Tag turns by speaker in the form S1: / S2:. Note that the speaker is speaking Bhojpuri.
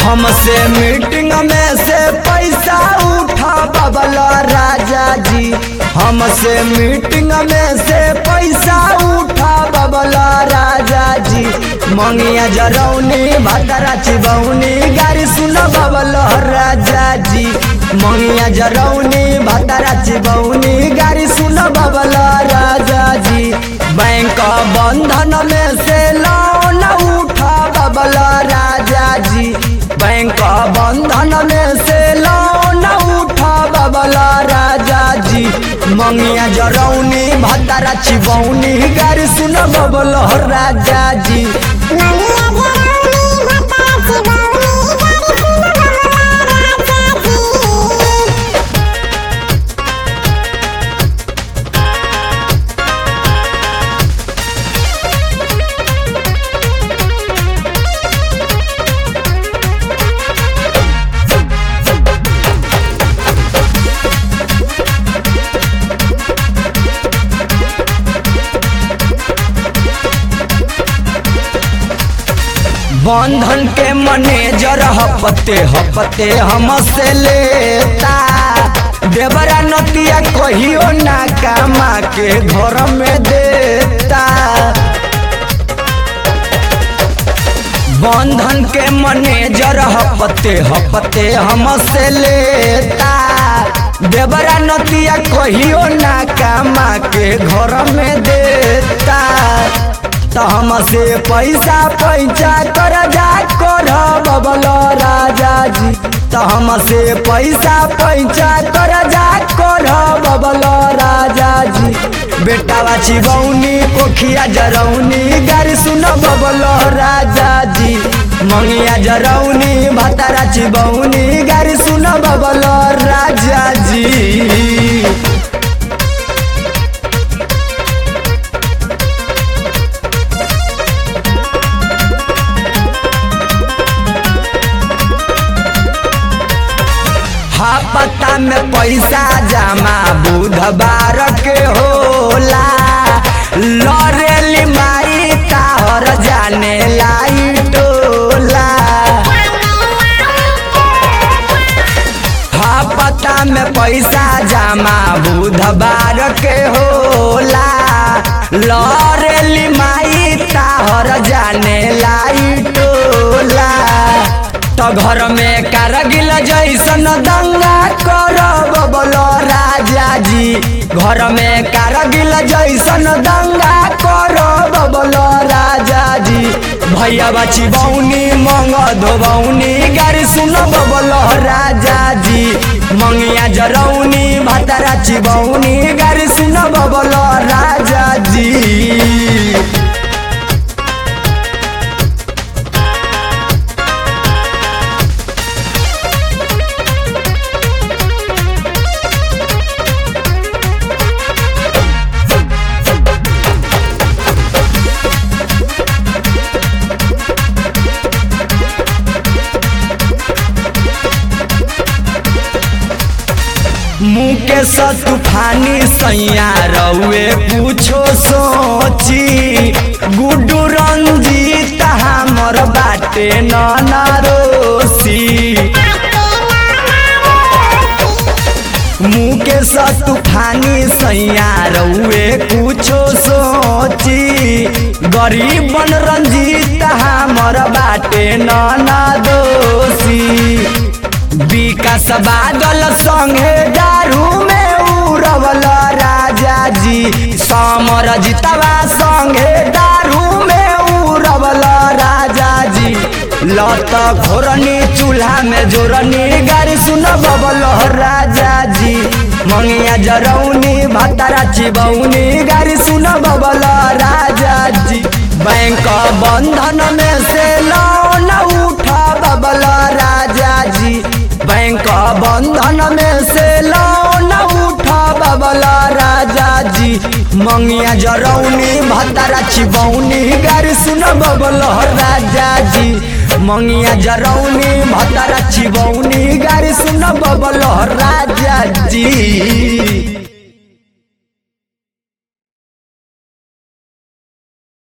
S1: हमसे मीटिंग में से पैसा उठा बबल राजा जी हमसे मीटिंग में से पैसा उठा बबल राजा जी मंगिया जरौनी भदरा चिबौनी गाड़ी सुन बबल राजा जी मंगिया जरौनी भदरा चिबौनी गाड़ी सुन बबल राजा जी बैंक बंधन में से लोन उठा बबल राजा जी बैंक बंधन में से लोन उठा बबला राजा जी मंगिया जरौनी भद्रा चिबौनी गाड़ी सुन बबल राजा जी
S2: मंगिया जरौनी भद्रा चिबौनी गाड़ी सुन बबला राजा जी
S1: बंधन के मैनेजर हपते हपते हमसे लेता देवरा नतिया कहियो ना कामा के घर में देता बंधन के मैनेजर हपते हपते हमसे लेता देवरा नतिया कहियो ना कामा के घर में देता तो हमसे पैसा पैसा कर जा कर बबल राजा जी तो हमसे पैसा पैसा कर जा कर बबल राजा जी बेटावा चिबौनी कोखिया जरौनी गाड़ी सुन बबल राजा जी मंगिया जरौनी भतारा चिबौनी गाड़ी सुन बबल राजा जी पता में पैसा जमा बुधवार के होला लरेली माई ताहर जाने लाई टोला हाँ पता में पैसा जमा बुधवार के होला लरेली माई ताहर जाने लाई टोला तो घर में कारगिल जैसन दंगा कर बबल राजा जी घर में कारगिल जैसन दंगा कर बबल राजा जी भैया बची बौनी मंग धोबौनी गाड़ी सुन बबल राजा जी मंगिया जरौनी भतरा चिबौनी गाड़ी सुन बबल राजा जी मुकेश तूफानी सैया रउए पूछो सोची गुड्डू रंजीत हमर बाटे नरोसी मुकेश तूफानी सैया रउए पूछो सोची गरीब बन रंजीत हमर बाटे ननदोसी विकास बादल संगे दारू में उड़वल राजा जी समर जितवा संगे दारू में उड़वल राजा जी लत घोरनी चूल्हा में जोरनी गाड़ी सुन बबल राजा जी मंगिया जरौनी भतारा चिबौनी गाड़ी सुन बबल राजा जी बैंक बंधन में से लोन उठा बबल राजा जी बैंक बंधन में से लोन उठा बबला राजा जी मंगिया जरौनी भतारा चिबौनी गाड़ी सुन बबल राजा जी मंगिया जरौनी भतारा चिबौनी गाड़ी सुन बबल राजा जी